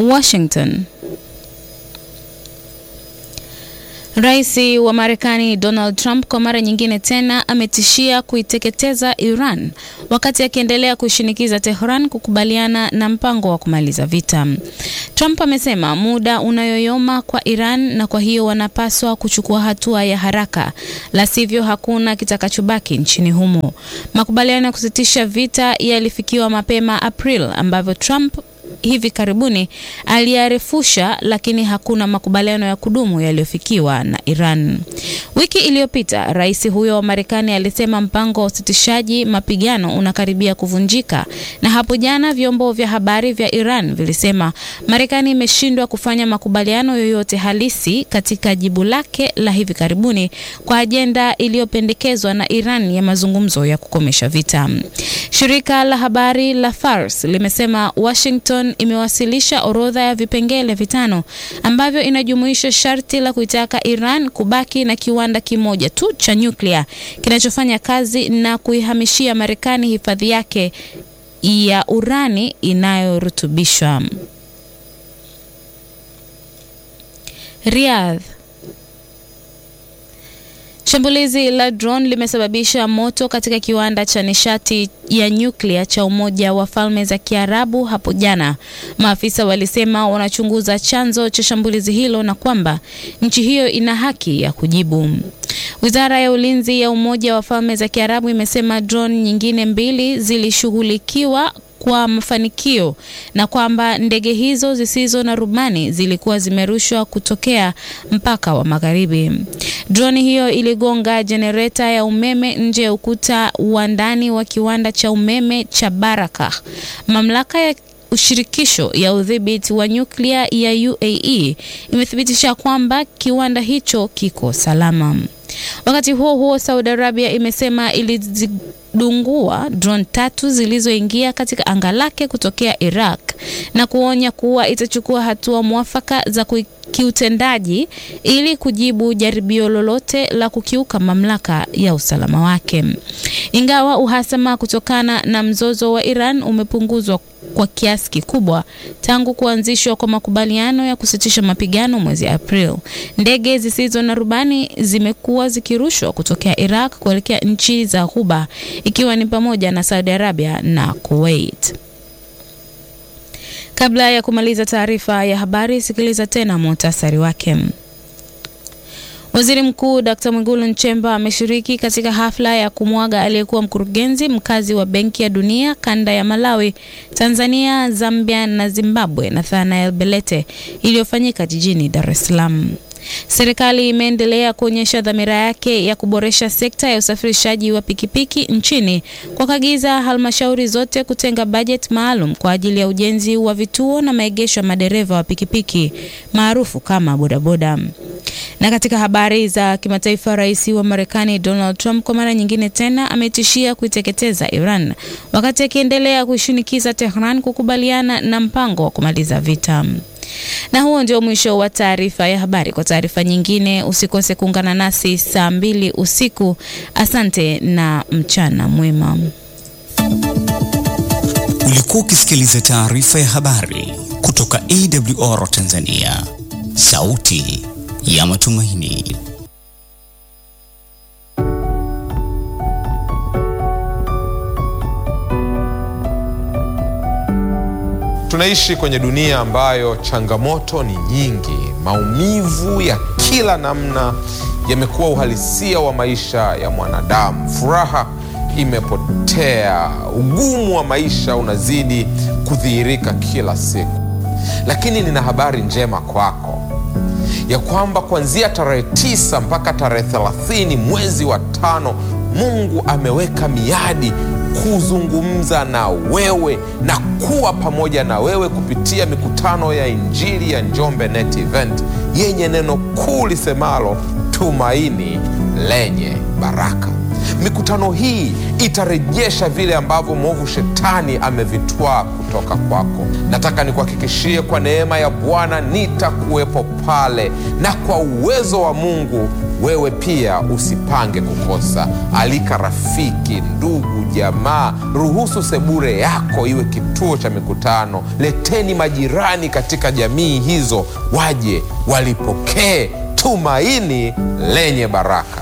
Washington. Rais wa Marekani Donald Trump kwa mara nyingine tena ametishia kuiteketeza Iran wakati akiendelea kushinikiza Tehran kukubaliana na mpango wa kumaliza vita. Trump amesema muda unayoyoma kwa Iran na kwa hiyo wanapaswa kuchukua hatua ya haraka, la sivyo hakuna kitakachobaki nchini humo. Makubaliano ya kusitisha vita yalifikiwa mapema April ambavyo Trump hivi karibuni aliyarefusha, lakini hakuna makubaliano ya kudumu yaliyofikiwa na Iran. Wiki iliyopita rais huyo wa Marekani alisema mpango wa usitishaji mapigano unakaribia kuvunjika, na hapo jana vyombo vya habari vya Iran vilisema Marekani imeshindwa kufanya makubaliano yoyote halisi katika jibu lake la hivi karibuni kwa ajenda iliyopendekezwa na Iran ya mazungumzo ya kukomesha vita. Shirika la habari la Fars limesema Washington imewasilisha orodha ya vipengele vitano ambavyo inajumuisha sharti la kuitaka Iran kubaki na kiwanda kimoja tu cha nyuklia kinachofanya kazi na kuihamishia Marekani hifadhi yake ya urani inayorutubishwa. Riyadh. Shambulizi la drone limesababisha moto katika kiwanda cha nishati ya nyuklia cha Umoja wa Falme za Kiarabu hapo jana. Maafisa walisema wanachunguza chanzo cha shambulizi hilo na kwamba nchi hiyo ina haki ya kujibu. Wizara ya Ulinzi ya Umoja wa Falme za Kiarabu imesema drone nyingine mbili zilishughulikiwa kwa mafanikio na kwamba ndege hizo zisizo na rubani zilikuwa zimerushwa kutokea mpaka wa magharibi. Droni hiyo iligonga jenereta ya umeme nje ya ukuta wa ndani wa kiwanda cha umeme cha Barakah. Mamlaka ya ushirikisho ya udhibiti wa nyuklia ya UAE imethibitisha kwamba kiwanda hicho kiko salama. Wakati huo huo, Saudi Arabia imesema ilizidungua drone tatu zilizoingia katika anga lake kutokea Iraq na kuonya kuwa itachukua hatua mwafaka za kiutendaji ili kujibu jaribio lolote la kukiuka mamlaka ya usalama wake. Ingawa uhasama kutokana na mzozo wa Iran umepunguzwa kwa kiasi kikubwa tangu kuanzishwa kwa makubaliano ya kusitisha mapigano mwezi April, ndege zisizo na rubani zimekuwa zikirushwa kutokea Iraq kuelekea nchi za Ghuba ikiwa ni pamoja na Saudi Arabia na Kuwait. Kabla ya kumaliza taarifa ya habari, sikiliza tena muhtasari wake. Waziri Mkuu Dkt. Mwigulu Nchemba ameshiriki katika hafla ya kumwaga aliyekuwa mkurugenzi mkazi wa Benki ya Dunia kanda ya Malawi, Tanzania, Zambia na Zimbabwe, Nathanael Belete iliyofanyika jijini Dar es Salaam. Serikali imeendelea kuonyesha dhamira yake ya kuboresha sekta ya usafirishaji wa pikipiki nchini kwa kuagiza halmashauri zote kutenga bajeti maalum kwa ajili ya ujenzi wa vituo na maegesho ya madereva wa pikipiki maarufu kama bodaboda. Na katika habari za kimataifa, rais wa Marekani Donald Trump kwa mara nyingine tena ametishia kuiteketeza Iran wakati akiendelea kuishinikiza Tehran kukubaliana na mpango wa kumaliza vita. Na huo ndio mwisho wa taarifa ya habari. Kwa taarifa nyingine usikose kuungana nasi saa mbili usiku. Asante na mchana mwema. Ulikuwa ukisikiliza taarifa ya habari kutoka AWR Tanzania, sauti ya matumaini. Tunaishi kwenye dunia ambayo changamoto ni nyingi. Maumivu ya kila namna yamekuwa uhalisia wa maisha ya mwanadamu. Furaha imepotea, ugumu wa maisha unazidi kudhihirika kila siku. Lakini nina habari njema kwako ya kwamba kuanzia tarehe tisa mpaka tarehe thelathini mwezi wa tano Mungu ameweka miadi kuzungumza na wewe na kuwa pamoja na wewe kupitia mikutano ya Injili ya Njombe Net Event yenye neno kuu lisemalo tumaini lenye baraka. mikutano hii itarejesha vile ambavyo mwovu shetani amevitwaa kutoka kwako. Nataka nikuhakikishie kwa neema ya Bwana nitakuwepo pale, na kwa uwezo wa Mungu wewe pia usipange kukosa. Alika rafiki, ndugu, jamaa. Ruhusu sebure yako iwe kituo cha mikutano. Leteni majirani katika jamii hizo, waje walipokee tumaini lenye baraka.